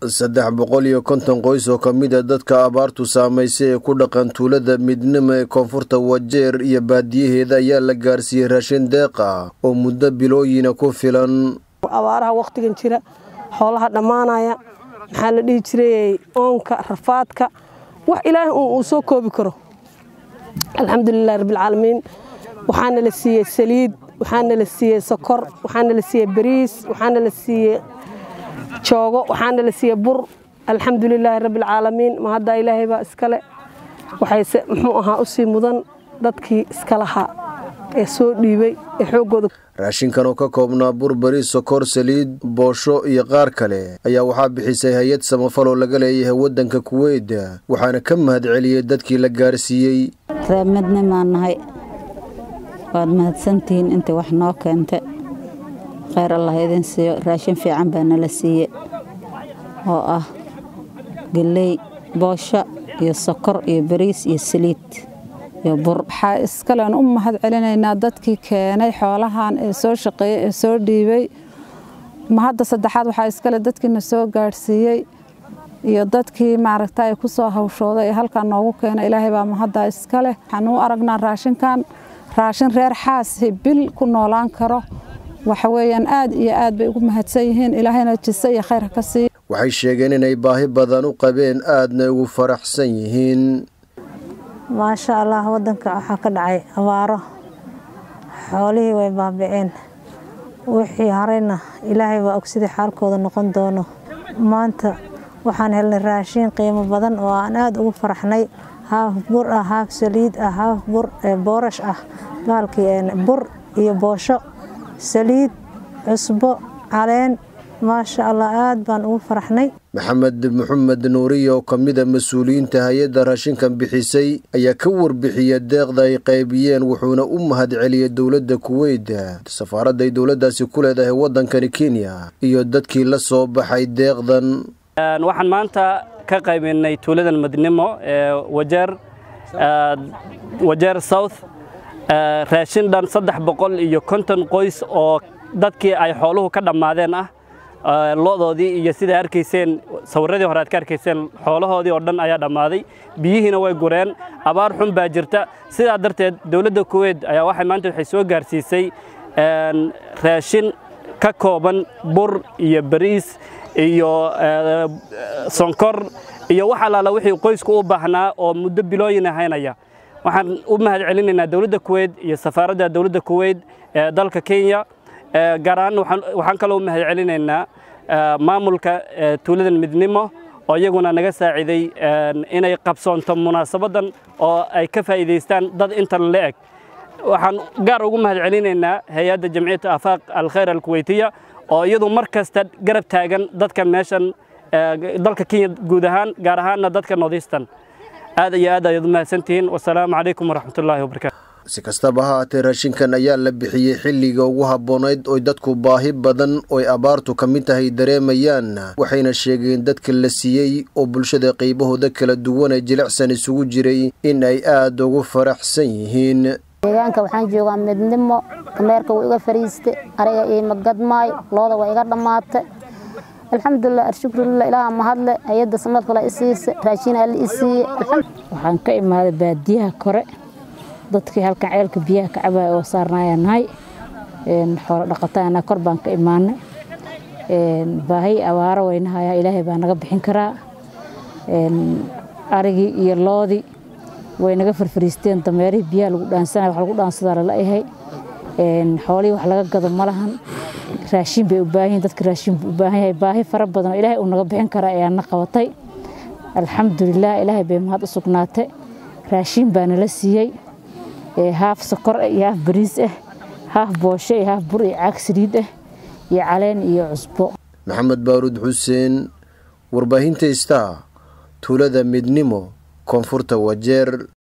saddex boqol iyo konton qoys oo ka mid a dadka abaartu saamaysay ee ku dhaqan tuulada midnimo ee koonfurta wajeer iyo baadiyaheeda ayaa la gaarsiiyey raashin deeq ah oo muddo bilooyina ku filan abaaraha wakhtigan jira xoolaha dhammaanaya maxaa la dhihi jiray oonka rafaadka wax ilaahay uu soo koobi karo alxamdulilahi rabbilcaalamiin waxaana la siiyey saliid waxaana la siiyey sokor waxaana la siiyey bariis waxaana la siiyey joogo waxaana la siiyey bur alxamdulilaahi rabbilcaalamiin ma hadda ilaahay baa iskale waxayse muxuu ahaa u sii mudan dadkii iska lahaa ee soo dhiibay ee xooggooda raashinkan oo ka koobnaa bur bariis sokor saliid boosho iyo qaar kale ayaa waxaa bixisay hay-ad samafal oo laga leeyahay waddanka kuweyt waxaana ka mahadceliyey dadkii la gaarsiiyey reemidnimaan nahay waad mahadsantihiin intii wax noo keenta kheyr allah idin siiyo raashin fiican baa nala siiye oo ah geley boosho iyo sokor iyo bariis iyo saliid iyo bur waxaa iskalean u mahad celinaynaa dadkii keenay xoolahan ee soo shaqeeyey ee soo dhiibay mahadda saddexaad waxaa iskale dadkiina soo gaadhsiiyey iyo dadkii maaragta ay ku soo hawshooday ee halkan noogu keena ilaahay baa mahaddaa iskale waxaan u aragnaa raashinkan raashin reer xaasi bil ku noolaan karo waxa weeyaan aad iyo aad bay ugu mahadsan yihiin ilaahayna jise iyo khayr ka siiya waxay sheegeen inay baahi badan u qabeen aadna ugu faraxsan yihiin maasha allah waddanka waxaa ka dhacay abaaro xoolihii way baabiceen wixii harayna ilaahay baa og sidii xaalkooda noqon doono maanta waxaan helnay raashiin qiimo badan oo aan aada ugu faraxnay haaf bur ah haaf saliid ah haaf bur boorash ah baalkii bur iyo boosho saliid cusbo caleen maasha allah aad baan ugu faraxnay maxamed maxamed nuuriya oo ka mid a mas-uuliyiinta hay-adda raashinkan bixisay ayaa ka warbixiyey deeqda ay qaybiyeen wuxuuna u mahad celiyey dowladda kuweyt safaaradday dowladdaasi ku leedahay waddankani kenya iyo dadkii la soo baxay deeqdan waxaan maanta ka qaybinnay tuuladan madnimo ee wajeer wajeer south raashin dhan saddex boqol iyo konton qoys oo dadkii ay xooluhu ka dhammaadeen ah lo'doodii iyo sidaa arkayseen sawirradii hore aad ka arkayseen xoolahoodii oo dhan ayaa dhammaaday biyihiina way gureen abaar xun baa jirta sidaa darteed dowladda kuweyt ayaa waxay maanta waxay soo gaarsiisay raashin ka kooban bur iyo bariis iyo sonkor iyo wax allaala wixii qoysku u baahnaa oo muddo bilooyin haynaya waxaan u mahad celinaynaa dowladda kuweyt iyo safaaradda dowladda kuweyt ee dalka kenya gaar ahaan waxaan kaloo u mahad celinaynaa maamulka tuuladan midnimo oo iyaguna naga saaciiday inay qabsoonto munaasabaddan oo ay ka faa'iidaystaan dad intan la eg waxaan gaar ugu mahad celinaynaa hay-adda jamciyadda afaaq alkhayr alkuweytiya oo iyadu mar kasta garab taagan dadka meeshan dalka kenya guud ahaan gaar ahaanna dadka northeastern aad iyo aad ayaad u mahadsantihiin wasalaamu calaykum waraxmatullaahi wabarakatu si kastaba ha haatee raashinkan ayaa la bixiyey xilliga ugu habboonayd oy dadku baahi badan oy abaartu ka mid tahay dareemayaan waxayna sheegeen dadka la siiyey oo bulshada qaybahooda kala duwan ee jilicsan isugu jiray in ay aad ugu faraxsan yihiin deegaanka waxaan joogaa midnimo dameerka wuu iga fariiste ariga iima gadmaay looda waa iga dhammaatay alxamdulilah alshukrulilah ilaaha mahadle hay-adda samadkala isiise raashin alla isiiye waxaan ka imaaday baadiyaha kore dadkii halkan ceelka biyaha ka cabaya oo saarnaaya nahay xoolo dhaqataana kor baan ka imaanay baahi abaaro waynahayaa ilaahay baa naga bixin karaa arigii iyo loodii way naga farfariisteen dameerihii biyaha lagu dhaansanaya wax lagu dhaansadaa lala yahay xoolihii wax laga gado ma lahan raashin bay u baahan yihin dadka raashin buu u baahan yahay baahi fara badan oo ilaahay uu naga bixin karaa ayaa na qabatay alxamdulilah ilaahay bay mahad u sugnaatay raashin baa nala siiyey haaf sokor ah iyo haaf bariis ah haaf boosho iyo haaf bur iyo caag saliid ah iyo caleen iyo cusbo maxamed baaruud xuseen warbaahinta star tuulada midnimo koonfurta wajeer